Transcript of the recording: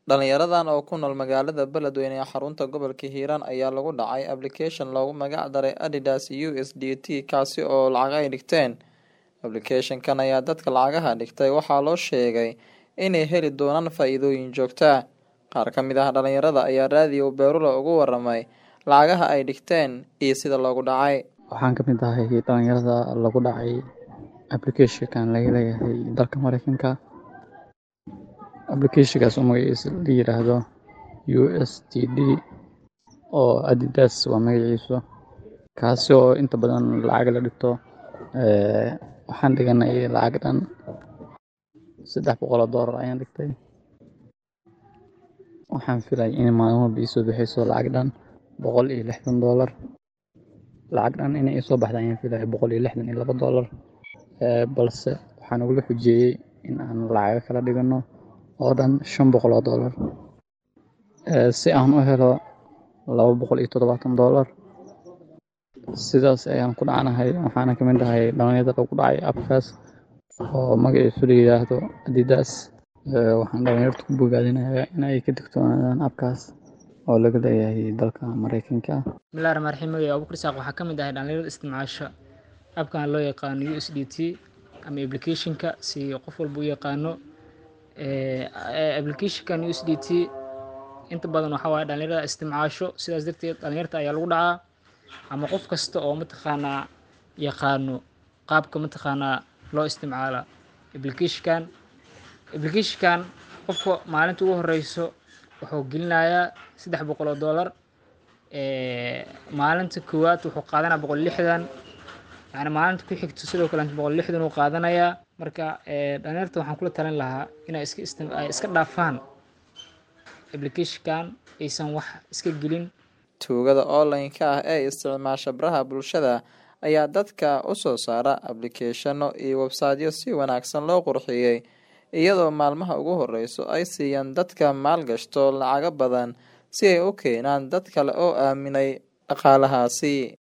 Dhalinyaradan oo ku nool magaalada Beledweyne ee xarunta gobolka Hiiraan ayaa lagu dhacay application loogu magac daray Adidas USDT kaasi oo lacag ay dhigteen. Application-kan ayaa dadka lacagaha dhigtay waxaa loo sheegay inay heli doonaan faa'iidooyin joogto ah. Qaar ka mid ah dhalinyarada ayaa raadiyo Beerula uga warramay lacagaha ay dhigteen iyo sida loogu dhacay. Waxaan ka mid ahay dhalinyarada lagu dhacay application-kan laga leeyahay dalka Mareykanka. Application-kaas oo magaciisa la yiraahdo USDT oo Adidas waa magaciisu. Kaasi oo inta badan lacag la dhigto. Ee waxaan dhiganay lacag dhan saddex boqol oo doolar ayaan dhigtay. Waxaan filay in maalin walba ii soo bixeyso lacag dhan boqol iyo lixdan doolar. Lacag dhan inay ii soo baxdo ayaan filay boqol iyo lixdan iyo laba doolar. Ee balse waxaa nagula xujeeyay in aan lacago kala dhigano oo dhan shan boqol oo doolar. Ee si aan u helo laba boqol iyo toddobaatan doolar. Sidaas ayaan ku dhacanahay waxaana ka mid ahay dhalinyarada lagu dhacay app-kaas oo magaciisu la yiraahdo Adidas. Ee waxaan dhalinyarada ku bogaadinayaa in ay ka digtoonaadaan app-kaas oo laga leeyahay dalka Mareykanka. Bismillahi Rahmaani Rahiim. Magaciisa Abuukar Isaaq waxaa ka mid ahay dhalinyarada isticmaasha app-kan loo yaqaano USDT ama application-ka si qof walba u yaqaano. Ee application-kan USDT inta badan waxaa waaye dhalinyarada isticmaasho sidaas darteed dhalinyarta ayaa lagu dhacaa ama qof kasta oo mataqaanaa yaqaano qaabka mataqaanaa loo isticmaala application-kan. Application-kan qofka maalinta ugu horeyso wuxuu gelinayaa saddex boqol oo doolar. Ee maalinta koowaad wuxuu qaadanaa boqol iyo lixdan. Yacni maalinta ku xigto sidoo kale boqol iyo lixdan uu qaadanayaa. Marka ee dhalinyarta waxaan kula talin lahaa inay iska istim ay iska dhaafaan application-kan aysan wax iska gelin. Tuugada online-ka ah ee isticmaasha baraha bulshada ayaa dadka u soo saara application-no iyo website-yo si wanaagsan loo qurxiyay iyadoo maalmaha ugu horeyso ay siiyaan dadka maalgashado lacago badan si ay u keenaan dad kale oo aaminay dhaqaalahaasi.